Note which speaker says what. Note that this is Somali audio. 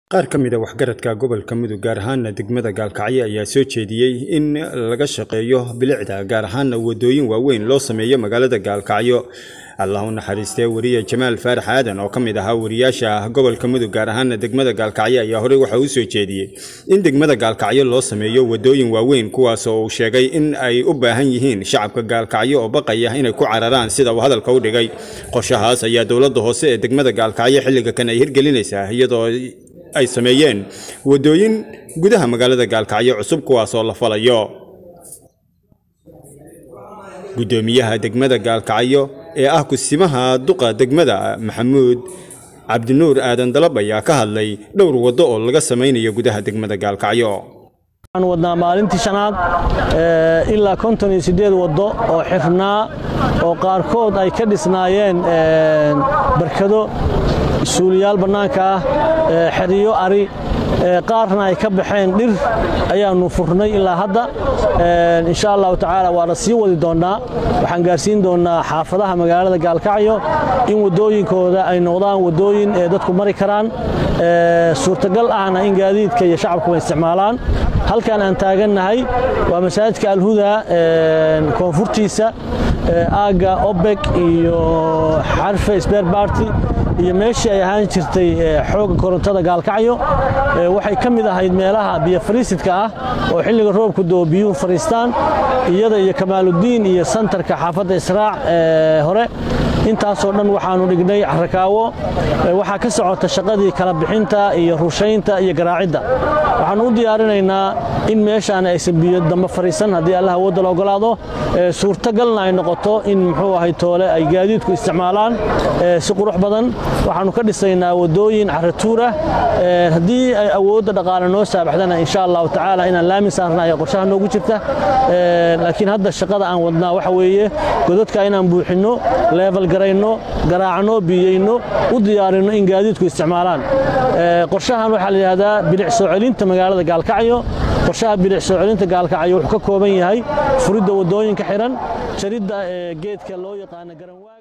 Speaker 1: qaar ka mid a waxgaradka gobolka mudug gaar ahaana degmada gaalkacyo ayaa soo jeediyey in laga shaqeeyo bilicda gaar ahaana wadooyin waaweyn loo sameeyo magaalada gaalkacyo allah u naxariistee wariye jamaal faarax aadan oo ka mid ahaa wariyaasha gobolka mudug gaar ahaana degmada gaalkacyo ayaa horey waxa uu soo jeediyey in degmada gaalkacyo loo sameeyo wadooyin waaweyn kuwaas oo uu sheegay in ay u baahan yihiin shacabka gaalkacyo oo baqaya inay ku cararaan sida uu hadalka u dhigay qorshahaas ayaa dowladda hoose ee degmada gaalkacyo xilliga kan ay hirgelinaysaa iyadoo ay sameeyeen wadooyin gudaha magaalada gaalkacyo cusub kuwaas oo la falayo guddoomiyaha degmada gaalkacyo ee ah kusimaha duqa degmada maxamuud cabdinuur aadan dalab ayaa ka hadlay dhowr waddo oo laga samaynayo gudaha degmada gaalkacyo
Speaker 2: waxaan wadnaa maalintii shanaad ilaa konton iyo siddeed waddo oo xirnaa oo qaarkood ay ka dhisnaayeen barkado suuliyaal bannaanka ah xeriyo ari qaarna ay ka baxeen dhir ayaannu furnay ilaa hadda insha allahu tacaala waa la sii wadi doonnaa waxaan gaarsiin doonnaa xaafadaha magaalada gaalkacyo in waddooyinkooda ay noqdaan waddooyin ee dadku mari karaan suurtagal ahna in gaadiidka iyo shacabku ay isticmaalaan halkan aan taagannahay waa masaajidka alhuda koonfurtiisa aagga obeg iyo xarfe sberbarty iyo meeshii ay ahaan jirtay xoogga korontada gaalkacyo waxay ka mid ahayd meelaha biyo fariisidka ah oo xilliga roobku doo biyuhu fariistaan iyada iyo kamaaludiin iyo santarka xaafadda israac hore intaasoo dhan waxaannu dhignay xarakaawo waxaa ka socota shaqadii kala bixinta iyo rushaynta iyo garaacidda waxaannu u diyaarinaynaa in meeshaan aysan biyo dambe fariisan haddii allah awoodda la ogolaado suurtagalna ay noqoto in muxuu ahay toole ay gaadiidku isticmaalaan si qurux badan waxaannu ka dhisaynaa waddooyin caratuur ah haddii ay awoodda dhaqaale noo saabaxdana insha allahu tacaala inaan laamin saarna ayaa qorshaha noogu jirta laakiin hadda shaqada aan wadnaa waxa weeye godadka inaan buuxinno level garayno garaacno biyeyno u diyaarinno in gaadiidku isticmaalaan qorshahan waxaa la yidhahdaa bilic soo celinta magaalada gaalkacyo qorshaha bilic soo celinta gaalkacyo wuxuu ka kooban yahay furidda waddooyinka xihan jaridda geedka loo yaqaano garanwaa